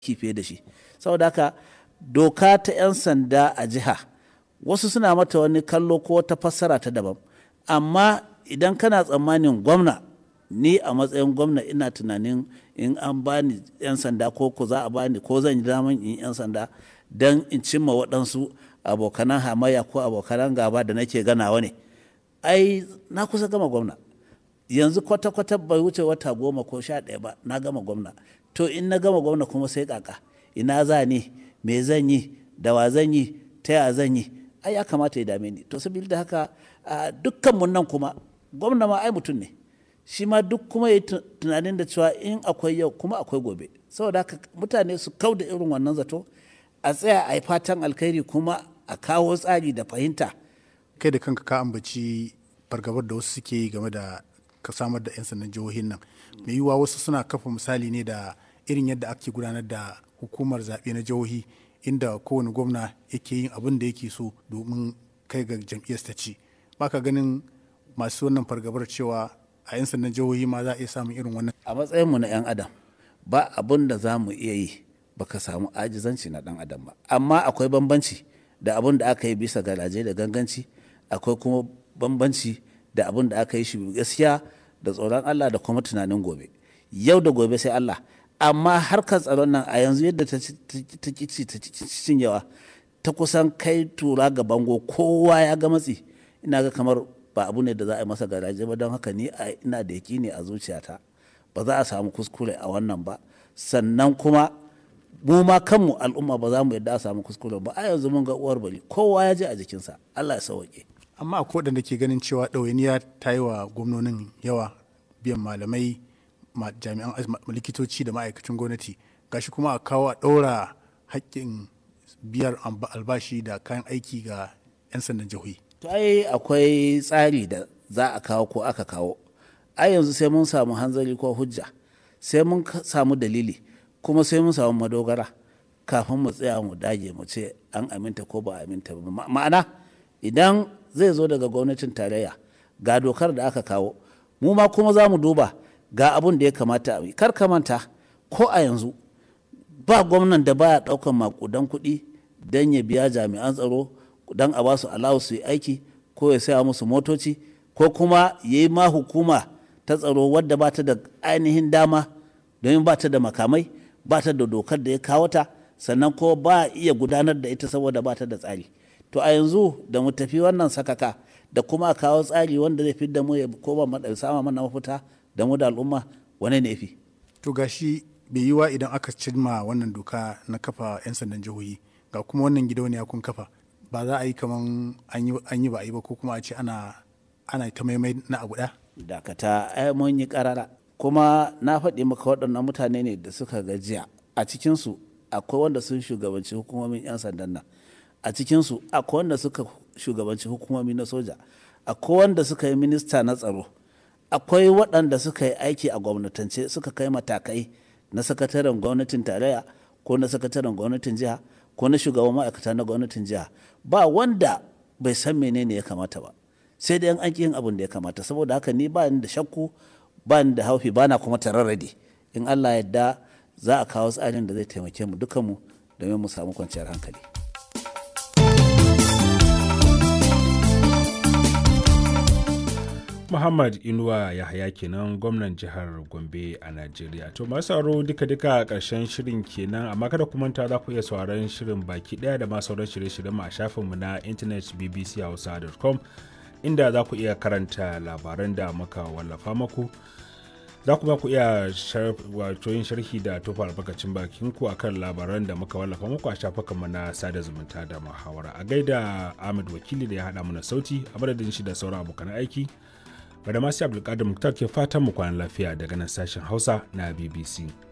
fiye da shi saboda haka doka ta 'yan sanda a jiha wasu suna mata wani kallo ko wata fassara ta daban amma idan kana tsammanin gwamna ni a matsayin gwamna ina tunanin in an bani 'yan sanda ko ko za a bani ko zan yi daman in 'yan sanda don in cimma waɗansu abokanan hamayya ko abokanan gaba da nake ganawa ne ai na kusa gama gwamna yanzu kwata-kwata bai wuce wata goma ko sha ɗaya ba na gama gwamna to in na gama gwamna kuma sai kaka ina za ni me zan yi da wa zan yi ta ya zan yi ai ya kamata ya dame ni to saboda da haka dukkan mun nan kuma gwamna ma ai mutum ne shi ma duk kuma ya tunanin da cewa in akwai yau kuma akwai gobe saboda haka mutane su kau da irin wannan zato a tsaya a yi fatan alkhairi kuma a kawo tsari da fahimta kai da kanka ka ambaci fargabar da wasu suke yi game da ka samar da 'yan sandan jihohin nan mai yiwuwa wasu suna kafa misali ne da irin yadda ake gudanar da hukumar zaɓe na jihohi inda kowane gwamna yake yin abin da yake so domin kai ga jam'iyyar ta ci baka ganin masu wannan fargabar cewa a 'yan sandan jihohi ma za a iya samun irin wannan a matsayinmu na 'yan adam ba abin da za mu iya yi baka samu ajizanci na dan adam ba amma akwai bambanci da abin da aka yi bisa garaje da ganganci akwai kuma bambanci da abin da aka yi shi gaskiya da tsoron Allah da kuma tunanin gobe yau da gobe sai Allah amma harkar tsaron nan a yanzu yadda ta kici ta cinyewa ta kusan kai tura ga bango kowa ya ga matsi ina ga kamar ba abu ne da za a yi masa garaje ba don haka ni ina da yaki ne a zuciyata ba za a samu kuskure a wannan ba sannan kuma mu ma kanmu al'umma ba za mu yadda a samu kuskure ba a yanzu mun ga uwar bari kowa ya je a jikinsa Allah ya sauke amma akwai waɗanda ke ganin cewa ɗawainiya ta yi wa gwamnonin yawa biyan malamai jami'an likitoci da ma'aikacin gwamnati gashi kuma a kawo a ɗaura haƙƙin biyar albashi da kayan aiki ga 'yan sandan jihohi to ai akwai tsari da za a kawo ko aka kawo ai yanzu sai mun samu hanzari ko hujja sai mun samu dalili kuma sai mun samu madogara kafin mu tsaya mu dage mu ce an aminta ko ba aminta ba ma'ana idan zai zo daga gwamnatin tarayya ga dokar da aka kawo mu ma kuma za mu duba ga abun da ya kamata a yi kar ka manta ko a yanzu ba gwamnan da baya daukan makudan kuɗi don ya biya jami'an tsaro don a ba su alawu su yi aiki ko ya saya musu motoci ko kuma ya yi ma hukuma ta tsaro wadda ba ta da ainihin dama domin ba ta da makamai ba ta da dokar da ya kawo ta sannan ko ba iya gudanar da ita saboda ba ta da tsari to a yanzu da mu tafi wannan sakaka da kuma a kawo tsari wanda zai da mu ya koma sama mana mafita da mu da al'umma wane ne fi to gashi bai yiwa idan aka cimma wannan doka na kafa 'yan sandan jihohi ga kuma wannan gidauniya kun kafa ba za a yi kaman an yi ba a yi ba ko kuma a ce ana ana ta maimai na abu ɗaya dakata ai mun yi karara kuma na faɗi maka waɗannan mutane ne da suka gajiya a cikinsu akwai wanda sun shugabanci hukumomin 'yan sandan nan a cikinsu akwai wanda suka shugabanci hukumomi na soja akwai wanda suka yi minista na tsaro akwai waɗanda suka yi aiki a gwamnatance suka kai matakai na sakataren gwamnatin tarayya ko na sakataren gwamnatin jiha ko na shugaban ma'aikata na gwamnatin jiha ba wanda bai san menene ya kamata ba sai dai an yin abin da ya kamata saboda haka ni ba ni da shakku ba ni da haufi ba na kuma tararrade in allah yadda za a kawo tsarin da zai taimake mu dukanmu domin mu samu kwanciyar hankali Muhammad Inuwa Yahaya kenan gwamnan jihar Gombe a Najeriya. To masu sauraro duka-duka a ƙarshen shirin kenan amma kada ku manta za ku iya sauraron shirin baki ɗaya da masu sauran shirye-shiryen mu a shafinmu na intanet bbchausa.com inda za ku iya karanta labaran da muka wallafa maku. Za kuma ku iya wato yin sharhi da tofa albarkacin bakin ku akan labaran da muka wallafa muku a shafukanmu na sada zumunta da muhawara. A gaida Ahmed Wakili da ya haɗa mana sauti a madadin shi da sauran abokan aiki. Bada masu Abdulkadir Muktar ke fatan mu kwanan lafiya daga nan sashen Hausa na BBC.